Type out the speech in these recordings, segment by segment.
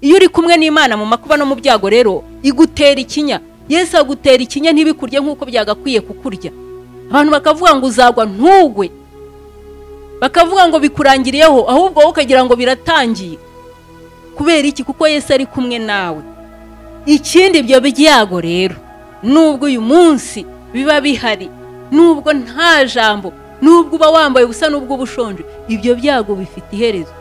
iyo uri kumwe n'imana mu makuba no mu byago rero igutera ikinya yesu agutera ikinya ntibikurye nk'uko byagakwiye kukurya abantu bakavuga ngo uzagwa ntugwe bakavuga ngo bikurangiriyeho ahubwo wowe ukagira ngo biratangiye kubera iki kuko yesu ari kumwe nawe ikindi ibyo byago rero nubwo uyu munsi biba bihari nubwo nta jambo nubwo uba wambaye ubusa nubwo uba ushonje ibyo byago bifite iherezo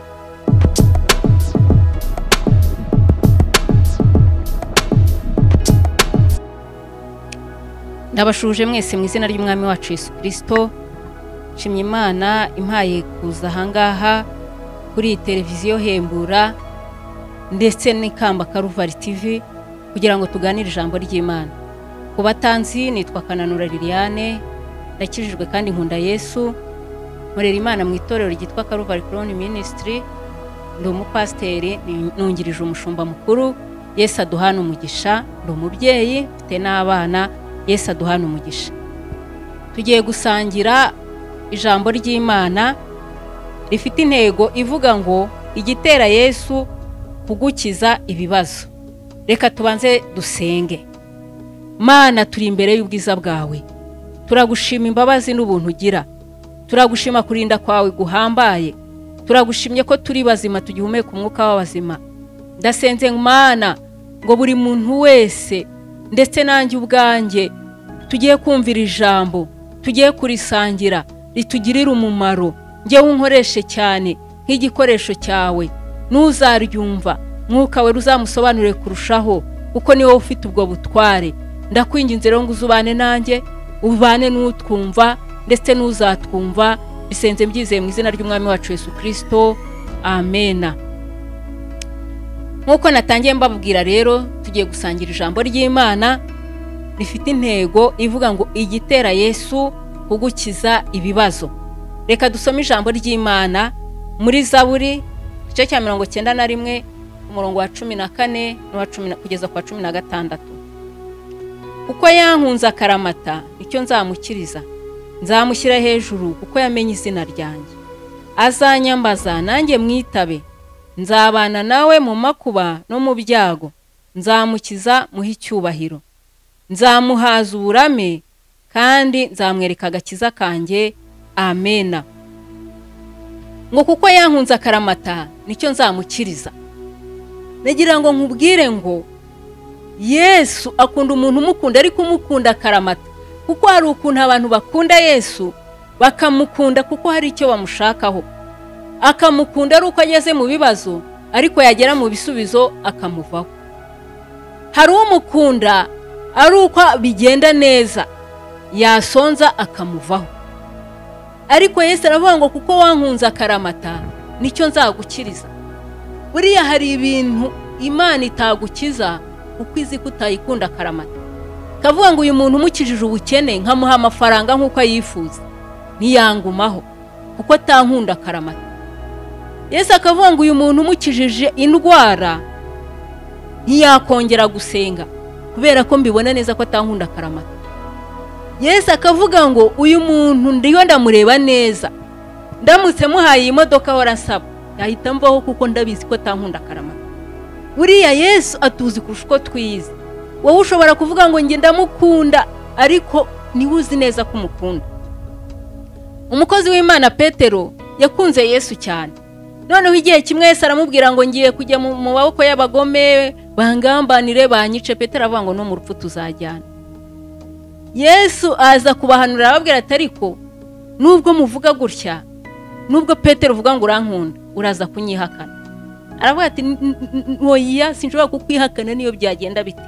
ndabashuje mwese mu izina ry'umwami wacu Yesu kirisito nshimye imana impaye kuza ahangaha kuri iyi televiziyo hembura ndetse n'ikamba karuvari tivi kugira ngo tuganire ijambo ry'imana ku batanzi nitwa kananura liliane ndakijijwe kandi nkunda yesu nkorera imana mu itorero ryitwa karuvari koroni minisitiri ndi umupasiteri nungirije umushumba mukuru yesu aduhana umugisha ndi umubyeyi mfite n'abana yesu aduhana umugisha tugiye gusangira ijambo ry'imana rifite intego ivuga ngo igitera yesu kugukiza ibibazo reka tubanze dusenge mana turi imbere y'ubwiza bwawe turagushima imbabazi n'ubuntu ugira turagushima kurinda kwawe guhambaye turagushimye ko turi bazima tugihumeka umwuka w'abazima ndasenze mana ngo buri muntu wese ndetse nanjye ubwanjye tugiye kumvira ijambo tugiye kurisangira ritugirire umumaro ngewe unkoreshe cyane nk'igikoresho cyawe n'uzaryumva mwuka we ruzamusobanurire kurushaho kuko niwe ufite ubwo butware ndakwinginze rero ngo uzubane nanjye ubane n'utwumva ndetse n'uzatwumva bisenze byizeye mu izina ry'umwami wacu Yesu kirisito amena nk'uko natangiye mbabwira rero tugiye gusangira ijambo ry'imana rifite intego ivuga ngo igitera yesu kugukiza ibibazo reka dusome ijambo ry'imana muri zaburi igice cya mirongo cyenda na rimwe umurongo wa cumi na kane kugeza ku wa cumi na gatandatu kuko yankunze akaramata icyo nzamukiriza nzamushyira hejuru kuko yamenye izina ryanjye azanyambaza nanjye mwitabe nzabana nawe mu makuba no mu byago nzamukiza muhe icyubahiro nzamuhaza uburame kandi nzamwereka agakiza kanjye amena ngo kuko yankunze akaramata nicyo nzamukiriza nagira ngo nkubwire ngo yesu akunda umuntu umukunda ariko umukunda akaramata kuko hari ukuntu abantu bakunda yesu bakamukunda kuko hari icyo bamushakaho akamukunda ari uko ageze mu bibazo ariko yagera mu bisubizo akamuvaho hari umukunda ari uko bigenda neza yasonza akamuvaho ariko Yesu aravuga ngo kuko wankunze akaramata nicyo nzagukiriza buriya hari ibintu imana itagukiza kuko izi ko utayikunda akaramata kavuga ngo uyu muntu umukijije ubukene nkamuha amafaranga nk'uko ayifuza ntiyangumaho kuko atankunda akaramata Yesu akavuga ngo uyu muntu umukijije indwara ntiyakongera gusenga kubera ko mbibona neza ko atankunda karamata Yesu akavuga ngo uyu muntu ndiyo ndamureba neza ndamutse muhaye iyi modoka ahora asaba yahita mvaho kuko ndabizi ko atankunda karamata buriya Yesu atuzi kurusha uko twize wowe ushobora kuvuga ngo njye ndamukunda ariko niwe uzi neza ko umukunda umukozi w'imana petero yakunze yesu cyane noneho igihe kimwe wese aramubwira ngo ngiye kujya mu maboko y'abagome bangambanire banyice petero avuga ngo no mu rupfu tuzajyana yesu aza kubahanurira ababwira ati ariko nubwo muvuga gutya nubwo petero uvuga ngo urankunda uraza kunyihakana aravuga ati ntoya sinshobora kukwihakana niyo byagenda bite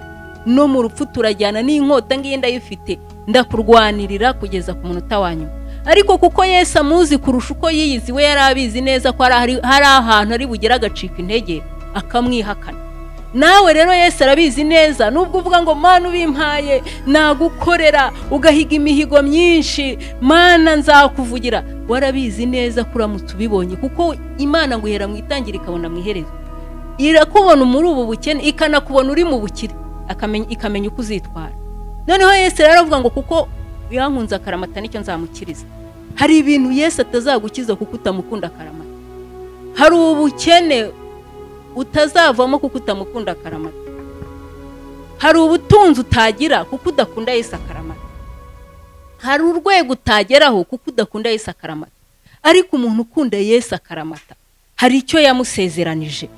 no mu rupfu turajyana n'inkota ngiyi ndayifite ndakurwanirira kugeza ku munota wa nyuma ariko kuko yesu amuzi kurusha uko yiyizi we yari abizi neza ko hari ahantu ari bugere agacika intege akamwihakana nawe rero yesu arabizi neza nubwo uvuga ngo mana ubimpaye nagukorera ugahiga imihigo myinshi mana nzakuvugira warabizi neza ko uramutse ubibonye kuko imana ngo ihera mu itangira ikabona mu iherezo irakubona muri ubu bukene ikanakubona uri mu bukire ikamenya uko uzitwara noneho yesu rero aravuga ngo kuko yankunze akaramata nicyo nzamukiriza hari ibintu Yesu atazagukiza kuko utamukunda akaramata hari ubukene utazavamo kuko utamukunda akaramata hari ubutunzi utagira kuko udakunda Yesu akaramata hari urwego utageraho kuko udakunda Yesu akaramata ariko umuntu ukunda Yesu akaramata hari icyo yamusezeranije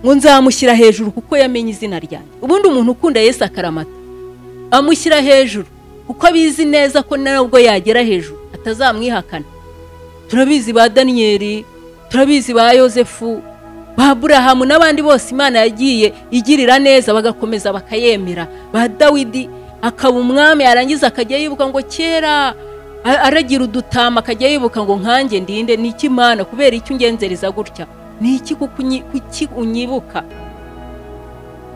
ngo nzamushyira hejuru kuko yamenye izina ryanjye ubundi umuntu ukunda Yesu akaramata amushyira hejuru kuko abizi neza ko nabwo yagera hejuru atazamwihakana turabizi ba daniyeli turabizi ba yosefu ba burahamu n'abandi bose imana yagiye igirira neza bagakomeza bakayemera ba dawidi akaba umwami yarangiza akajya yibuka ngo kera aragira udutama akajya yibuka ngo nkange ndinde ni iki imana kubera icyo ungenzereza gutya ni iki kuki unyibuka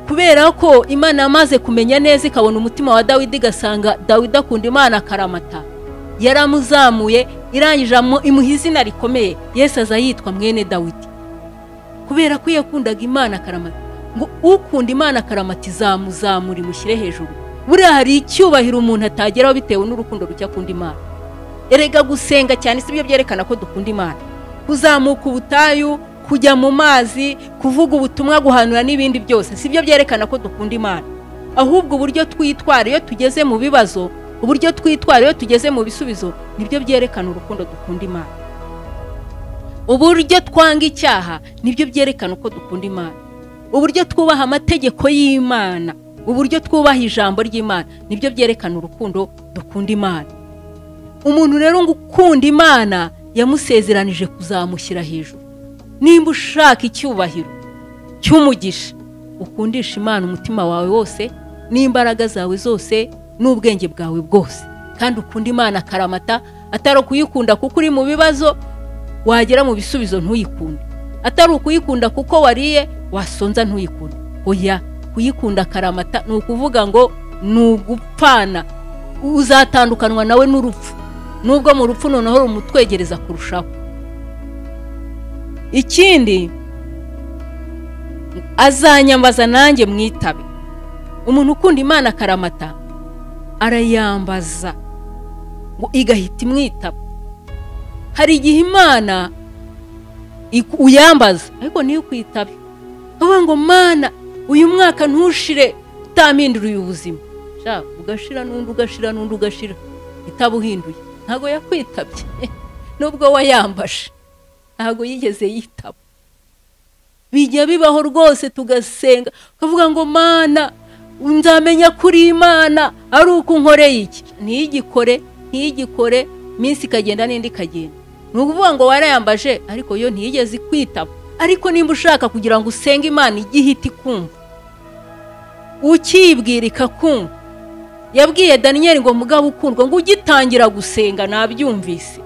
kubera ko imana yamaze kumenya neza ikabona umutima wa dawidi igasanga dawidi akunda imana akaramata yaramuzamuye irangije imuha izina rikomeye yesu aza yitwa mwene dawidi kubera ko yakundaga imana akaramata ngo ukunda imana akaramata izamuzamura imushyire hejuru buriya hari icyubahiro umuntu atageraho bitewe n'urukundo ruke akunda imana erega gusenga cyane si byo byerekana ko dukunda imana kuzamuka ubutayu kujya mu mazi kuvuga ubutumwa guhanura n'ibindi byose si byo byerekana ko dukunda imana ahubwo uburyo twitwara iyo tugeze mu bibazo uburyo twitwara iyo tugeze mu bisubizo nibyo byerekana urukundo dukunda imana uburyo twanga icyaha nibyo byerekana uko dukunda imana uburyo twubaha amategeko y'imana uburyo twubaha ijambo ry'imana nibyo byerekana urukundo dukunda imana umuntu rero ngo ukunda imana yamusezeranije kuzamushyira hejuru nimba ushaka icyubahiro cy'umugisha ukundisha imana umutima wawe wose n'imbaraga zawe zose n'ubwenge bwawe bwose kandi ukunda imana akaramata atari ukuyikunda kuko uri mu bibazo wagera mu bisubizo ntuyikunde atari ukuyikunda kuko wariye wasonza ntuyikunde oya kuyikunda akaramata ni ukuvuga ngo ni ugupfana uzatandukanwa nawe n'urupfu nubwo mu rupfu noneho rumutwegereza kurushaho ikindi azanyambaza nanjye mwitabe umuntu ukunda imana akaramata arayambaza ngo igahita imwitaba hari igihe imana uyambaza ariko niyo ukwitabe uvuga ngo mana uyu mwaka ntushire utaminduriye ubuzima ugashira n'undi ugashira n'undi ugashira itabuhinduye ntabwo yakwitabye nubwo wayambashe ntabwo yigeze yitaba bijya bibaho rwose tugasenga ukavuga ngo mana nzamenya kuri imana ari uko unkoreye iki ntigikore ntigikore iminsi ikagenda n'indi ikagenda ni ukuvuga ngo warayambaje ariko yo ntiyigeze ikwitaba ariko nimba ushaka kugira ngo usenge imana igihita ikumva ukibwira ikakumva yabwiye daniyeli ngo mugabo ukundwa ngo ugitangira gusenga nabyumvise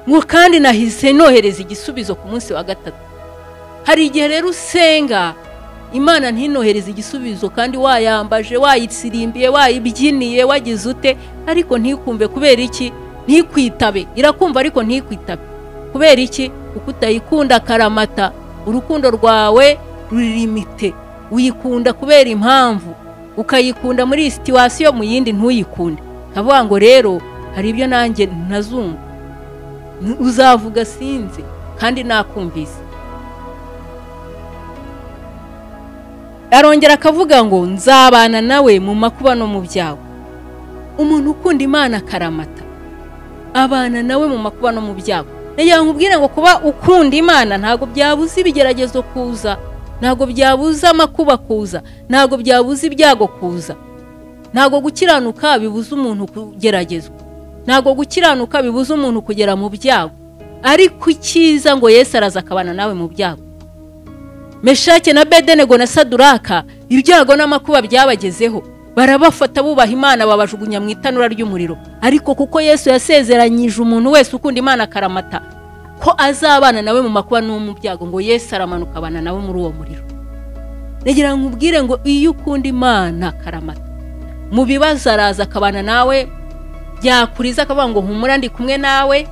ngo kandi nahise nohereza igisubizo ku munsi wa gatatu hari igihe rero usenga imana ntinohereze igisubizo kandi wayambaje wayisirimbiye wayibyiniye wagize ute ariko ntikumve kubera iki ntikwitabe irakumva ariko ntikwitabe kubera iki kuko utayikunda akaramata urukundo rwawe ruririmite uyikunda kubera impamvu ukayikunda muri iyi situwasiyo mu yindi ntuyikunde nkavuga ngo rero hari ibyo nanjye ntazumva uzavuga sinzi kandi nakumvise arongera akavuga ngo nzabana nawe mu makuba no mu byago umuntu ukunda imana akaramata abana nawe mu makuba no mu byago nagira nkubwire ngo kuba ukunda imana ntabwo byabuze ibigeragezo kuza ntabwo byabuza amakuba kuza ntabwo byabuza ibyago kuza ntabwo gukiranuka bibuza umuntu kugeragezwa ntabwo gukiranuka bibuza umuntu kugera mu byago ariko icyiza ngo Yesu araza akabana nawe mu byago meshake na bedenego na saduraka ibyago n'amakuba byabagezeho barabafata bubaha imana babajugunya mu itanura ry'umuriro ariko kuko Yesu yasezeranyije umuntu wese ukunda imana akaramata ko azabana nawe mu makuba no mu byago ngo Yesu aramanuka abana nawe muri uwo muriro ngira nkubwire ngo iyo ukunda imana karamata mu bibazo araza akabana nawe byakuriza akavuga ngo humura ndi kumwe nawe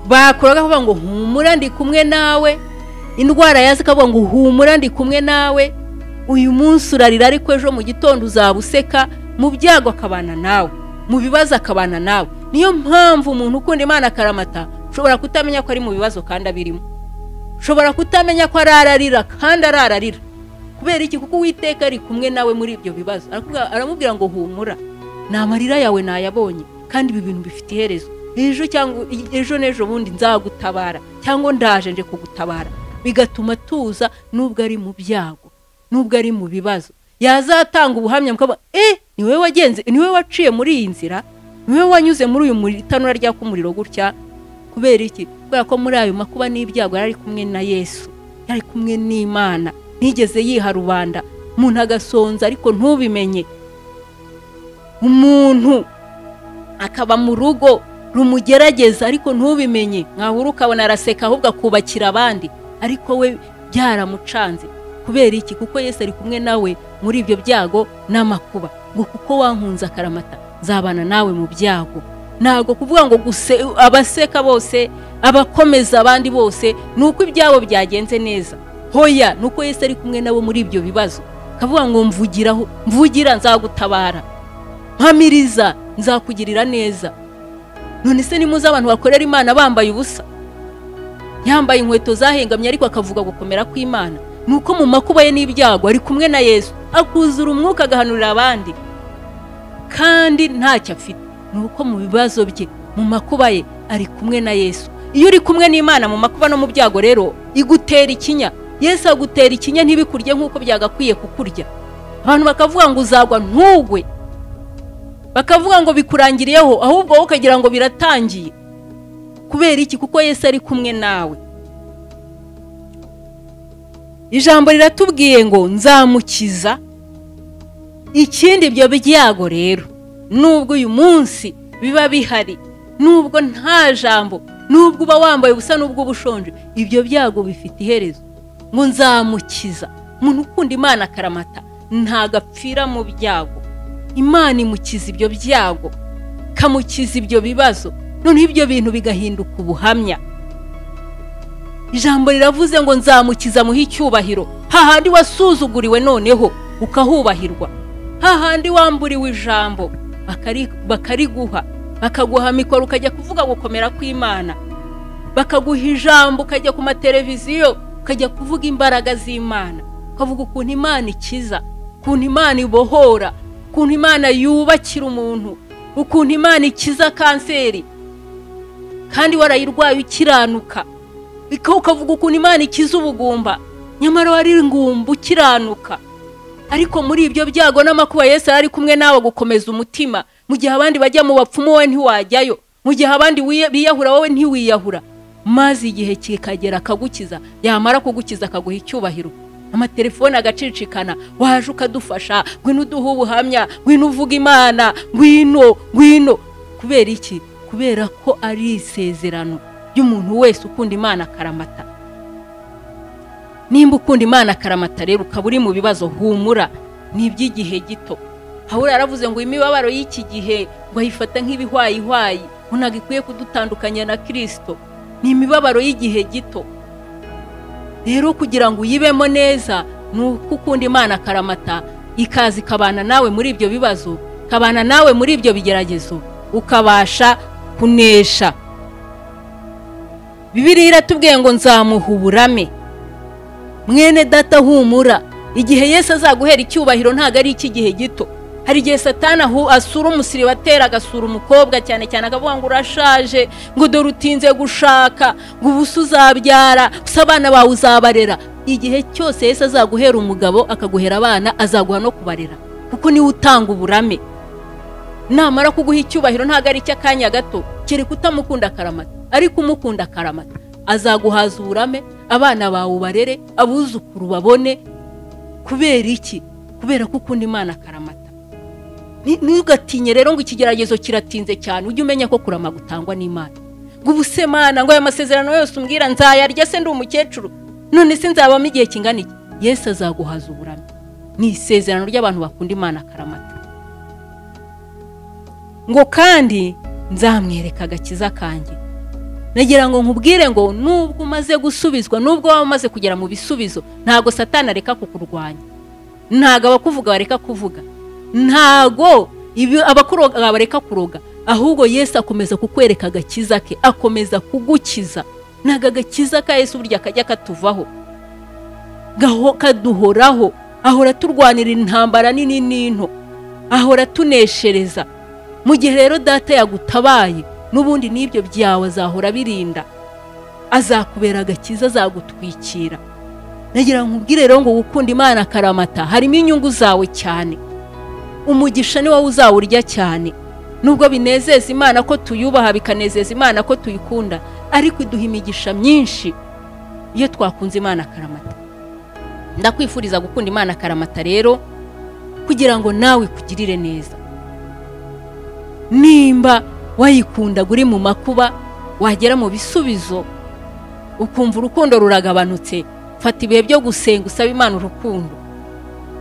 bakuraga akavuga ngo humura ndi kumwe nawe indwara yaza akavuga ngo humura ndi kumwe nawe uyu munsi urarira ariko ejo mu gitondo uzaba useka mu byago akabana nawe mu bibazo akabana nawe niyo mpamvu umuntu ukunda imana akaramata ushobora kutamenya ko ari mu bibazo kandi abirimo ushobora kutamenya ko arararira kandi arararira kubera iki kuko uwiteka ari kumwe nawe muri ibyo bibazo Arakubwira- aramubwira ngo humura ni amarira yawe nayabonye kandi ibi bintu bifite iherezo ejo cyangwa ejo n'ejo bundi nzagutabara cyangwa ndaje nje kugutabara bigatuma tuza nubwo ari mu byago nubwo ari mu bibazo yazatanga ubuhamya mukaba eh ni wowe wagenze ni wowe waciye muri iyi nzira ni wowe wanyuze muri uyu muri- itanura ryaka umuriro gutya kubera iki kubera ko muri ayo makuba n'ibyago yari ari kumwe na yesu yari kumwe n'imana ntigeze yiha rubanda umuntu agasonza ariko ntubimenye umuntu akaba mu rugo rumugerageza ariko ntubimenye mwahura ukabona araseka ahubwo akubakira abandi ariko we byaramucanze kubera iki kuko yesu ari kumwe nawe muri ibyo byago n'amakuba ngo kuko wankunze akaramata nzabana nawe mu byago ntabwo kuvuga ngo guse abaseka bose abakomeza abandi bose ni uko ibyabo byagenze neza hoya ni uko yesu ari kumwe nabo muri ibyo bibazo akavuga ngo mvugiraho mvugira nzagutabara mpamiriza nzakugirira neza none se nimuze abantu bakorera imana bambaye ubusa yambaye inkweto zahengamye ariko akavuga gukomera kw'imana ni uko mu makuba ye n'ibyago ari kumwe na yesu akuzura umwuka agahanurira abandi kandi ntacyo afite ni uko mu bibazo bye mu makuba ye ari kumwe na yesu iyo uri kumwe n'imana mu makuba no mu byago rero igutera ikinya yesu agutera ikinya ntibikurye nk'uko byagakwiye kukurya abantu bakavuga ngo uzagwa ntugwe bakavuga ngo bikurangiriyeho ahubwo wowe ukagira ngo biratangiye kubera iki kuko yesu ari kumwe nawe ijambo riratubwiye ngo nzamukiza ikindi ibyo byago rero nubwo uyu munsi biba bihari nubwo nta jambo nubwo uba wambaye ubusa nubwo uba ushonje ibyo byago bifite iherezo ngo nzamukiza umuntu ukunda imana akaramata ntagapfira mu byago imana imukiza ibyo byago ikamukiza ibyo bibazo noneho ibyo bintu bigahinduka ubuhamya ijambo riravuze ngo nzamukiza muhe icyubahiro hahandi wasuzuguriwe noneho ukahubahirwa hahandi wamburiwe ijambo bakari- bakariguha bakaguha mikoro ukajya kuvuga gukomera kw'imana bakaguha ijambo ukajya ku mateleviziyo ukajya kuvuga imbaraga z'imana ukavuga ukuntu imana ikiza ukuntu imana ibohora ukuntu imana yubakira umuntu ukuntu imana ikiza kanseri kandi warayirwaye ukiranuka Ika- ukavuga ukuntu imana ikiza ubugumba nyamara wari ingumba ukiranuka ariko muri ibyo byago n'amakuba yesu yari ari kumwe nawe gukomeza umutima mu gihe abandi bajya mu bapfumu wowe ntiwajyayo mu gihe abandi wiye- biyahura wowe ntiwiyahura maze igihe kikagera akagukiza yamara kugukiza akaguha icyubahiro amatelefone agacicikana waje ukadufasha ngwino uduha ubuhamya ngwino uvuga imana ngwino ngwino kubera iki kubera ko ari isezerano ry'umuntu wese ukunda imana akaramata nimba ukunda imana akaramata rero ukaba uri mu bibazo humura ni iby'igihe gito habura yaravuze ngo imibabaro y'iki gihe ngo ayifata nk'ibihwayihwayi ngo ntabwo ikwiye kudutandukanya na kirisito ni imibabaro y'igihe gito rero kugira ngo uyibemo neza ni uko ukunda imana akaramata ikaza ikabana nawe muri ibyo bibazo ikabana nawe muri ibyo bigeragezo ukabasha kunesha bibiriya iratubwiye ngo nzamuha uburame mwene data humura igihe yesu azaguhera icyubahiro ntabwo ari icy'igihe gito hari igihe satana ahu- asura umusiriba atera agasura umukobwa cyane cyane akavuga ngo urashaje ngo dore utinze gushaka ngo ubu se uzabyara gusa abana bawe uzabarera igihe cyose yesu azaguhera umugabo akaguhera abana azaguha no kubarera kuko niwe utanga uburame namara kuguha icyubahiro ntabwo ari icy'akanya gato kereka utamukunda akaramata ariko umukunda akaramata azaguhaza uburame abana bawe ubarere abuzukuru babone kubera iki kubera ko ukunda imana akaramata Ni- ntugatinye rero ngo ikigeragezo kiratinze cyane ujye umenya ko kurama gutangwa n'imana ngo ubu se mana ngo aya masezerano yose umbwira nzayarya se ndi umukecuru none se nzabamo igihe kingana iki yesu azaguhaza uburame ni isezerano ry'abantu bakunda imana akaramata ngo kandi nzamwereka agakiza kanjye nagira ngo nkubwire ngo nubwo umaze gusubizwa nubwo waba umaze kugera mu bisubizo ntabwo satana areka kukurwanya ntabwo abakuvuga bareka kuvuga ntabwo ibi- abakuroga bareka kuroga ahubwo yesu akomeza kukwereka agakiza ke akomeza kugukiza ntabwo agakiza ka yesu burya kajya katuvaho gaho kaduhoraho ahora turwanira intambara nini n'into ahora tuneshereza mu gihe rero data yagutabaye n'ubundi n'ibyo byawe azahora birinda azakubera agakiza azagutwikira nagira nkubwire rero ngo gukunda imana akaramata harimo inyungu zawe cyane umugisha ni wowe uzawurya cyane nubwo binezeza imana ko tuyubaha bikanezeza imana ko tuyikunda ariko iduha imigisha myinshi iyo twakunze imana akaramata ndakwifuriza gukunda imana akaramata rero kugira ngo nawe ikugirire neza nimba wayikunda uri mu makuba wagera mu bisubizo ukumva urukundo ruragabanutse fata ibihe byo gusenga usaba imana urukundo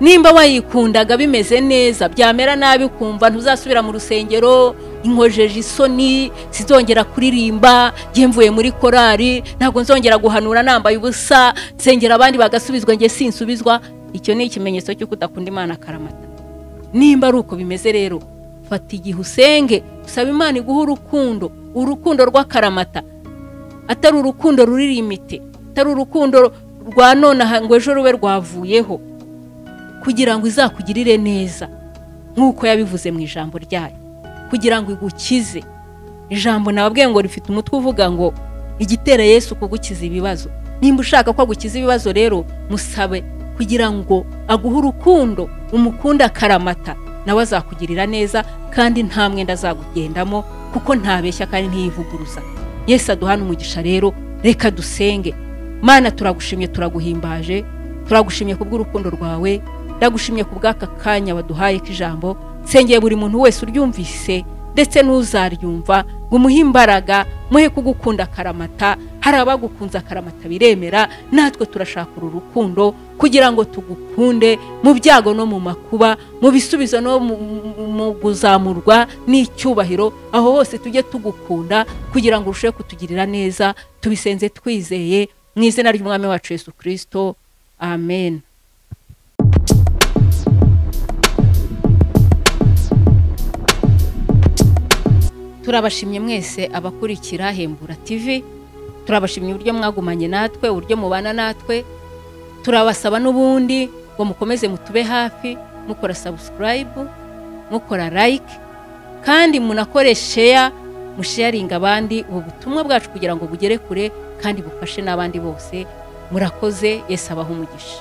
nimba wayikundaga bimeze neza byamera nabi ukumva ntuzasubira mu rusengero inkojeje isoni sizongera kuririmba mvuye muri korari ntabwo nzongera guhanura nambaye ubusa nsengera abandi bagasubizwa njye sinsubizwa icyo ni ikimenyetso cy'uko udakunda imana akaramata nimba ari uko bimeze rero fata igihe usenge usaba imana iguha urukundo urukundo rw'akaramata atari urukundo rurira imiti atari urukundo rwa nonaha ngo ejo rube rwavuyeho kugira ngo izakugirire neza nk'uko yabivuze mu ijambo ryayo kugira ngo igukize ijambo nababwiye ngo rifite umutwe uvuga ngo igitera yesu kugukiza ibibazo nimba ushaka ko agukiza ibibazo rero musabe kugira ngo aguhe urukundo umukunde akaramata nawe azakugirira neza kandi nta mwenda azagugendamo kuko ntabeshya kandi ntiyivuguruza yesu aduhana umugisha rero reka dusenge mana turagushimye turaguhimbaje turagushimye kubw'urukundo rwawe ndagushimye ku bw'aka kanya waduhaye k'ijambo nsengeye buri muntu wese uryumvise ndetse n'uzaryumva ngo umuhe imbaraga muhe kugukunda akaramata hari abagukunze akaramata biremera natwe turashaka uru rukundo kugira ngo tugukunde mu byago no mu makuba mu bisubizo no mu kuzamurwa n'icyubahiro aho hose tujye tugukunda kugira ngo urusheho kutugirira neza tubisenze twizeye mu izina ry'umwami wacu Yesu kirisito amen turabashimye mwese abakurikira hembura TV turabashimye uburyo mwagumanye natwe uburyo mubana natwe turabasaba n'ubundi ngo mukomeze mutube hafi mukora sabusikarayibu mukora layike kandi munakore sheya musheyaringa abandi ubu butumwa bwacu kugira ngo bugere kure kandi bufashe n'abandi bose murakoze yesu abaha umugisha